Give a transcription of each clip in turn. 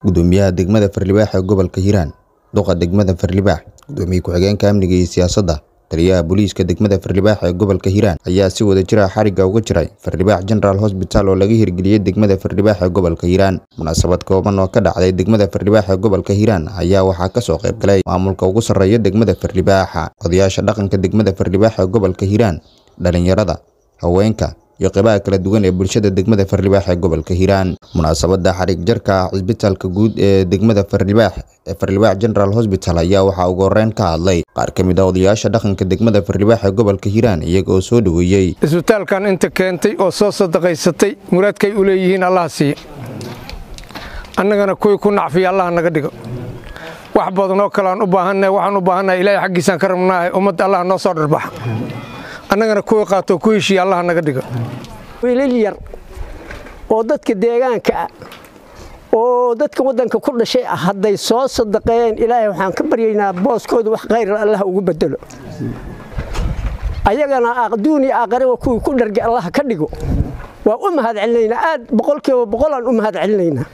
gudoomiyaha degmada Farlibaax ee gobolka Hiiraan duqa degmada Farlibaax gudoomiye ku-xigeenka amniga iyo siyaasadda taliyaha booliiska degmada Farlibaax ee gobolka Hiiraan ayaa si wadajir ah xarigga uga jiray Farlibaax General Hospital oo laga hirgeliyey degmada Farlibaax ee gobolka Hiiraan munaasabad kooban oo ka dhacday degmada Farlibaax ee gobolka Hiiraan ayaa waxaa ka soo qayb galay maamulka ugu sarreeya degmada Farlibaax odayaasha dhaqanka degmada Farlibaax ee gobolka Hiiraan dhalinyarada haweenka iyo qaybaha kala duwan ee bulshada degmada Farlibaax ee gobolka Hiiraan munaasabada xarig jarka cisbitaalka guud ee degmada Farlibaax ee Farlibaax General Hospital ayaa waxaa ugu horeyn ka hadlay qaar ka mid ah odayaasha dhaqanka degmada Farlibaax ee gobolka Hiiraan iyaga oo soo dhaweeyey isbitaalkan inta keentay oo soo sadaqaysatay muraadkay u leeyihiin allah siiya annagana kuwii ku nacfiya allah naga dhigo wax badanoo kale aan u baahannahay waxaan u baahannahay ilaahay xaggiisaan ka rabnaahay ummadda allah noo soo dharbaxa annagana kuwii qaatoo ku heshiiya allah naga dhigo wiilal yar oo dadka deegaanka ah oo dadka waddanka ku dhashay ah hadday soo sadaqeeyeen ilaahay waxaan ka baryaynaa booskooda wax khayra allah ugu bedelo ayagana adduun iyo aakhiraba kuwii ku dhargay allah ka dhigo waa u mahad celinaynaa aad boqolkiiba boqolaan u mahad celinaynaa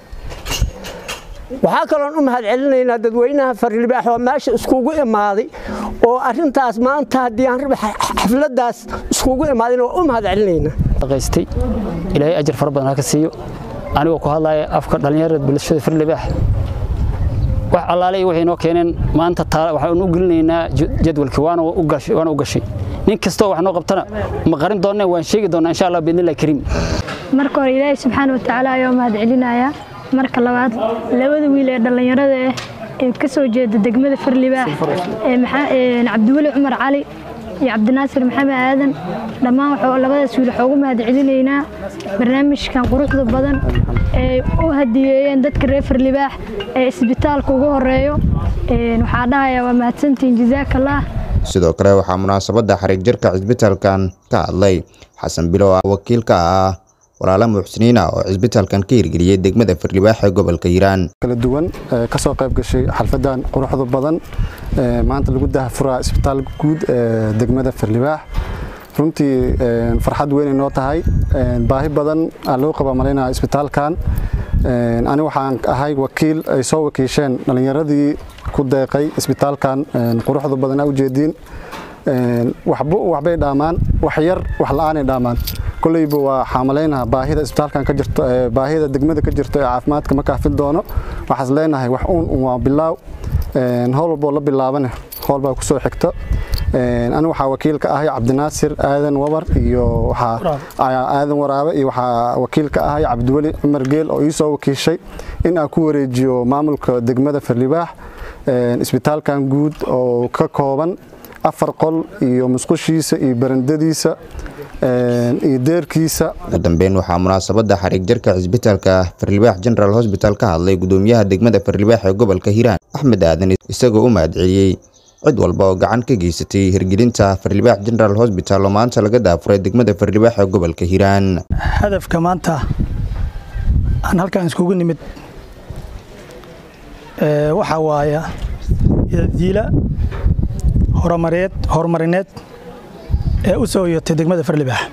waxaa kaloon u mahad celinaynaa dadweynaha farlibaax oo meesha iskugu imaaday oo arintaas maanta haddii aan raba xafladaas iskugu imaadayna waa u mahad celinaynaa qaystay ilaahay ajar fara badan ha ka siiyo anigoo ku hadlaya afka dhallinyarada bulshada farlibaax wax allaale iyo waxay noo keeneen maanta waxaan u gelinaynaa jadwalkii waana u gashay nin kastoo wax noo qabtana ma qarin doonne waan sheegi doonnaa insha allah biidnillahi kariim marka hore ilaahay subxaana watacaala ayaa mahad celinayaa marka labaad labada wiil ee dhallinyarada ah ee ka soo jeeda degmada farlibaax ee cabdiweli cumar cali iyo cabdinaasir maxamed aadan dhammaan labadaas wiil waxaa ugu mahad celinaynaa barnaamijkan quruxda badan ee u hadiyeeyeen dadka reer farlibaax ee isbitaalka ugu horeeyo waxaa dhahayaa waa mahadsantihiin jazaakallah sidoo kale waxaa munaasabadda xariig jarka cisbitaalkan ka hadlay xasan bilow wakiil ka ah walaala muxsiniina oo cisbitaalkan ka hirgeliyey degmada Farlibaax ee gobolka Hiiraan kala duwan ka soo qayb gashay xalfadan quruxda badan maanta lagu daahfuraa isbitaal guud ee degmada Farlibaax runtii farxad weyn inoo tahay baahi badan aan loo qaba malaynaa isbitaalkan ani waxaan ahay wakiil ay soo wakiisheen dhalinyaradii ku deeqay isbitaalkan quruxda badan aa ujeediin waxbay dhaamaan wax yar wax la'aanay dhaamaan koleyba waa xaamalaynaha baahida isbitaalkan ka jirto baahida degmada ka jirto ee caafimaadka ma kaafin doono waxaas leenahay wax uun waa bilaaw howl walboo la bilaabane howl baa ku soo xigto ani waxaa wakiil ka ahay cabdinaasir aadan wabar iyo aadan waraabe iyo waxaa wakiil ka ahay cabdiweli cumar geel oo ii soo wakiishay in aan ku wareejiyo maamulka degmada farlibaax isbitaalkan guud oo ka kooban afar qol iyo musqushiisa iyo barandadiisa iyo deerkiisa ugu dambeyn waxaa munaasabadda xariig jarka cisbitaalka Farlibaax General Hospital ka hadlay gudoomiyaha degmada Farlibaax ee gobolka Hiiraan Axmed Aadan isagoo u mahad celiyey cid walba oo gacan ka geysatay hirgelinta Farlibaax General Hospital oo maanta laga daafuray degmada Farlibaax ee gobolka Hiiraan hadafka maanta aan halkan iskugu nimid waxa waaya diila horumareed horumarineed ee u soo yotay degmada Farlibaax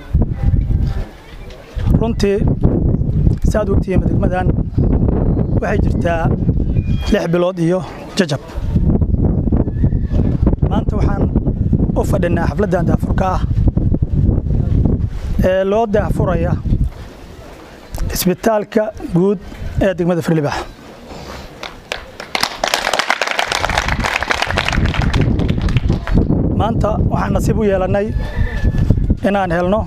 runtii saad ogtihiin degmadan waxay jirtaa lix bilood iyo jajab maanta waxaan u fadhinaa xafladdan daafurka ah ee loo daafuraya isbitaalka guud ee degmada Farlibaax maanta waxaan nasiib u yeelannay inaan helno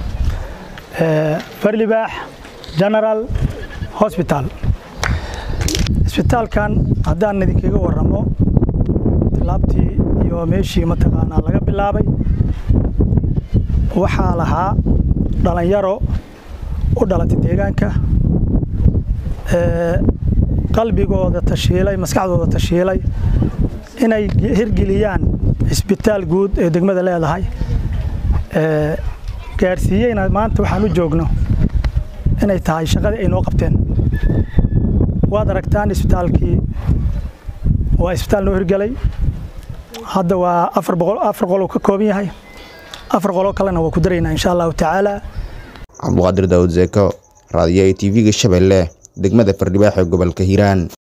Farlibaax General Hospital isbitaalkan haddaan idinkaga warramo tilaabtii iyo meeshii mataqaanaa laga bilaabay waxaa lahaa dhalinyaro u dhalatay deegaanka qalbigooda tashiilay maskaxdooda tashiilay inay hirgeliyaan isbitaal guud ee degmada leedahay gaarsiiyeyna maanta waxaan u joogno inay tahay shaqadii ay noo qabteen waad aragtaan isbitaalkii waa isbitaal noo hirgelay hadda waa afar boqol afar qol uu ka kooban yahay afar qoloo kalena waa ku daraynaa insha allahu tacaala cabduqaadir daawud zeeko raadiyo i tv-ga shabeelle degmada fardhibaax ee gobolka hiiraan